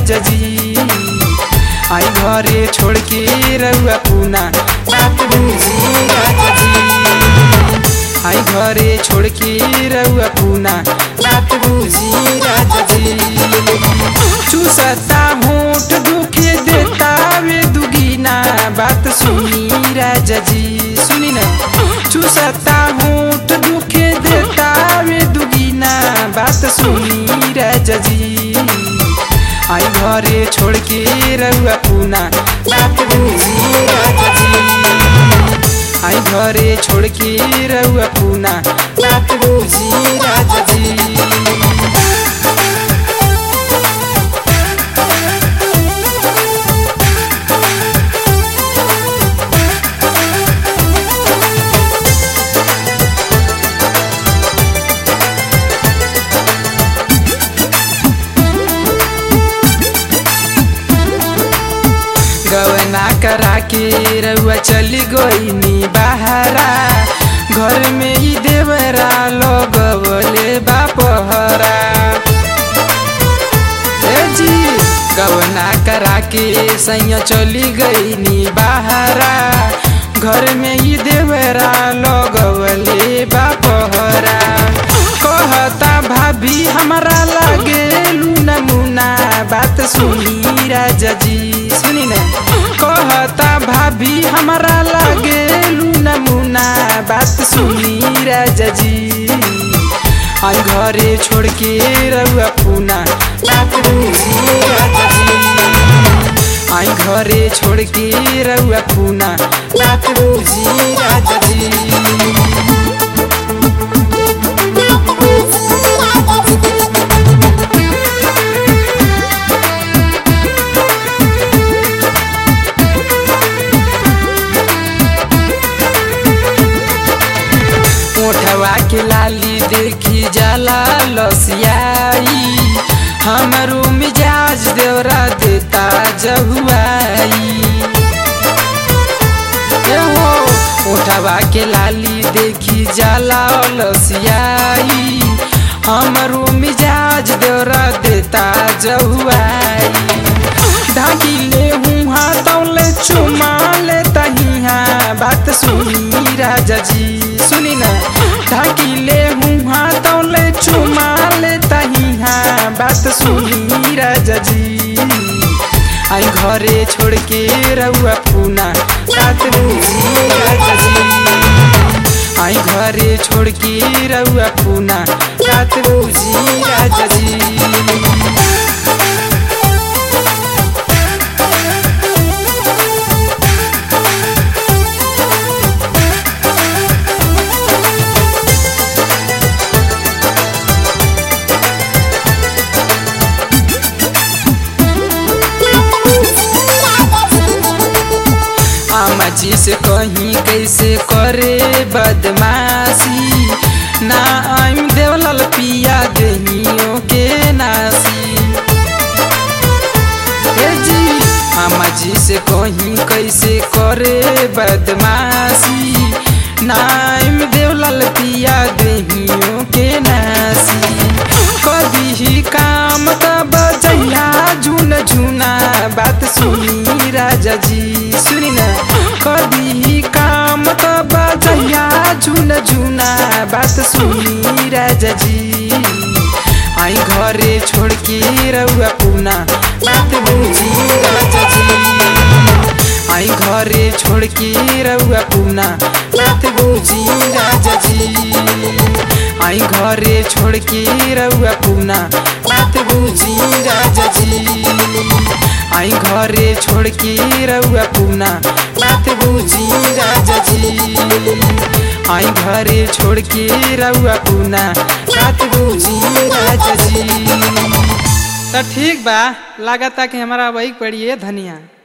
राजा जी आई घरे छोड़ के रउआ पूना बात बुझी राजा जी आई घरे छोड़ के रउआ पूना बात बुझी राजा जी चूसता होठ दुखे देता वे दुगीना बात सुनी राजा जी सुनी ना चूसता होठ दुखे देता वे दुगीना बात सुनी राजा जी आई घरे छोड़ के रउआ पूना बात बुझी राजा जी आई घरे छोड़ के रउआ पूना बात बुझी राजा जी गवना करा के रउआ चली गईनी बहरा घर में ही देवरा लगवले बापहरा ए जी गवना करा के सैया चली गईनी बहरा घर में ही देवरा लगवले बापहरा कहता भाभी हमारा लागे लूना मुना बात सुनी राजा जी सुनी ना कहता भाभी हमारा लागे लूना मुना बात सुनी राजा जी आई घरे छोड़ के रउआ पूना बात बुझी राजा जी आई घरे छोड़ के रउआ पूना बात बुझी राजा जी ओठवा के लाली देखी जाला लसियाई हमरो मिजाज देवरा देता जहुआई ए हो ओठवा के लाली देखी जाला लसियाई हमरो मिजाज देवरा देता जहुआई ढाकी ले हूँ हाथौले चुमा ले तहिया बात सुनी राजा जी सुनी ना ढाकी ले हूँ हाथौले चुमा ले तहिया बात सुनी राजा जी आई घरे छोड़ के रउआ पूना बात बुझी राजा जी आई घरे छोड़ के रउआ पूना बात बुझी राजा जी आमा जी से कहीं कैसे करे बदमाशी ना आइम देवलल पिया दहियों के नासी हे जी आमा जी से कहीं कैसे करे बदमाशी ना आइम देवलल पिया दहियों के नासी कभी ही काम तब जहिया झुन झुना बात सुनी राजा जी सुनी ना कभी ही काम तब जहिया झुन झुना बात सुनी राजा जी आई घरे छोड़ के रउआ पूना बात बुझी राजा जी आई घरे छोड़ के रउआ पूना बात बुझी राजा जी आई घरे छोड़ के रउआ पूना बात बुझी राजा जी आई घरे छोड़ के रउआ पूना बात बुझी राजा जी आई घरे छोड़ के रउआ पूना बात बुझी राजा जी तो ठीक बा लागता कि हमारा वही पड़िए धनिया